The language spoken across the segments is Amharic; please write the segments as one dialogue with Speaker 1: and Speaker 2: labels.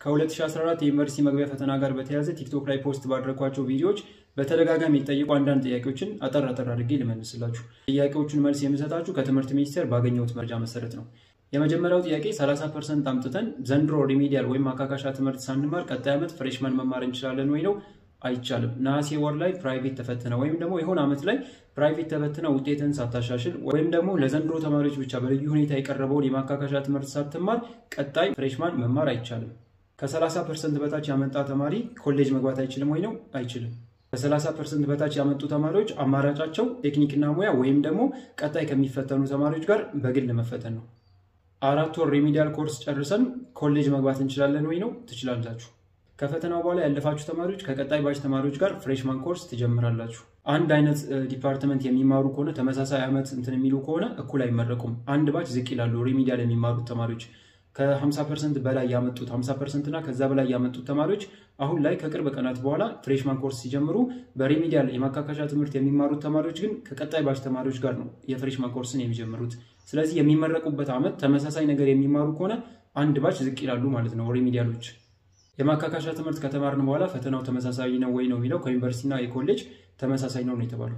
Speaker 1: ከ2014 የዩኒቨርሲቲ መግቢያ ፈተና ጋር በተያያዘ ቲክቶክ ላይ ፖስት ባደረኳቸው ቪዲዮዎች በተደጋጋሚ የተጠየቁ አንዳንድ ጥያቄዎችን አጠር አጠር አድርጌ ልመልስላችሁ። ጥያቄዎቹን መልስ የምሰጣችሁ ከትምህርት ሚኒስቴር ባገኘሁት መረጃ መሰረት ነው። የመጀመሪያው ጥያቄ 30 ፐርሰንት አምጥተን ዘንድሮ ሪሚዲያል ወይም ማካካሻ ትምህርት ሳንማር ቀጣይ ዓመት ፍሬሽማን መማር እንችላለን ወይ ነው። አይቻልም። ነሐሴ ወር ላይ ፕራይቬት ተፈትነ ወይም ደግሞ የሆነ ዓመት ላይ ፕራይቬት ተፈትነ ውጤትን ሳታሻሽል ወይም ደግሞ ለዘንድሮ ተማሪዎች ብቻ በልዩ ሁኔታ የቀረበውን የማካካሻ ትምህርት ሳትማር ቀጣይ ፍሬሽማን መማር አይቻልም። ከ30 ፐርሰንት በታች ያመጣ ተማሪ ኮሌጅ መግባት አይችልም ወይ ነው? አይችልም። ከ30 ፐርሰንት በታች ያመጡ ተማሪዎች አማራጫቸው ቴክኒክና ሙያ ወይም ደግሞ ቀጣይ ከሚፈተኑ ተማሪዎች ጋር በግል መፈተን ነው። አራት ወር ሪሚዲያል ኮርስ ጨርሰን ኮሌጅ መግባት እንችላለን ወይ ነው? ትችላላችሁ። ከፈተናው በኋላ ያለፋችሁ ተማሪዎች ከቀጣይ ባች ተማሪዎች ጋር ፍሬሽማን ኮርስ ትጀምራላችሁ። አንድ አይነት ዲፓርትመንት የሚማሩ ከሆነ ተመሳሳይ ዓመት እንትን የሚሉ ከሆነ እኩል አይመረቁም። አንድ ባች ዝቅ ይላሉ። ሪሚዲያል የሚማሩት ተማሪዎች ከ50 ፐርሰንት በላይ ያመጡት 50 ፐርሰንት እና ከዛ በላይ ያመጡት ተማሪዎች አሁን ላይ ከቅርብ ቀናት በኋላ ፍሬሽማን ኮርስ ሲጀምሩ፣ በሪሚዲያል የማካካሻ ትምህርት የሚማሩት ተማሪዎች ግን ከቀጣይ ባች ተማሪዎች ጋር ነው የፍሬሽማን ኮርስን የሚጀምሩት። ስለዚህ የሚመረቁበት ዓመት ተመሳሳይ ነገር የሚማሩ ከሆነ አንድ ባች ዝቅ ይላሉ ማለት ነው ሪሚዲያሎች። የማካካሻ ትምህርት ከተማርን በኋላ ፈተናው ተመሳሳይ ነው ወይ ነው የሚለው ከዩኒቨርሲቲና የኮሌጅ ተመሳሳይ ነው ነው የተባለው።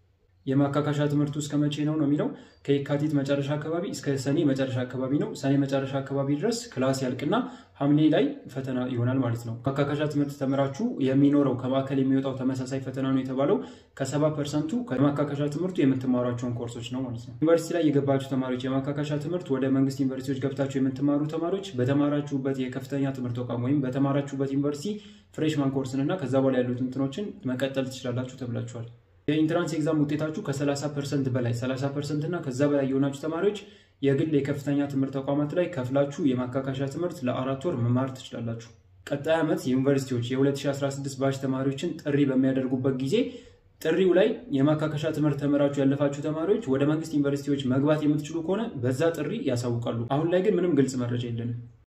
Speaker 1: የማካካሻ ትምህርቱ እስከ መቼ ነው ነው የሚለው ከየካቲት መጨረሻ አካባቢ እስከ ሰኔ መጨረሻ አካባቢ ነው። ሰኔ መጨረሻ አካባቢ ድረስ ክላስ ያልቅና ሐምሌ ላይ ፈተና ይሆናል ማለት ነው። ማካካሻ ትምህርት ተምራችሁ የሚኖረው ከማዕከል የሚወጣው ተመሳሳይ ፈተና ነው የተባለው ከሰባ ፐርሰንቱ ከማካካሻ ትምህርቱ የምትማሯቸውን ኮርሶች ነው ማለት ነው። ዩኒቨርሲቲ ላይ የገባችሁ ተማሪዎች የማካካሻ ትምህርት ወደ መንግስት ዩኒቨርሲቲዎች ገብታችሁ የምትማሩ ተማሪዎች በተማራችሁበት የከፍተኛ ትምህርት ተቋም ወይም በተማራችሁበት ዩኒቨርሲቲ ፍሬሽማን ኮርስን እና ከዛ በኋላ ያሉት እንትኖችን መቀጠል ትችላላችሁ ተብላችኋል። የኢንትራንስ ኤግዛም ውጤታችሁ ከ30 ፐርሰንት በላይ 30 ፐርሰንት እና ከዛ በላይ የሆናችሁ ተማሪዎች የግል የከፍተኛ ትምህርት ተቋማት ላይ ከፍላችሁ የማካካሻ ትምህርት ለአራት ወር መማር ትችላላችሁ። ቀጣይ ዓመት ዩኒቨርሲቲዎች የ2016 ባች ተማሪዎችን ጥሪ በሚያደርጉበት ጊዜ ጥሪው ላይ የማካካሻ ትምህርት ተምራችሁ ያለፋችሁ ተማሪዎች ወደ መንግስት ዩኒቨርሲቲዎች መግባት የምትችሉ ከሆነ በዛ ጥሪ ያሳውቃሉ። አሁን ላይ ግን ምንም ግልጽ መረጃ የለንም።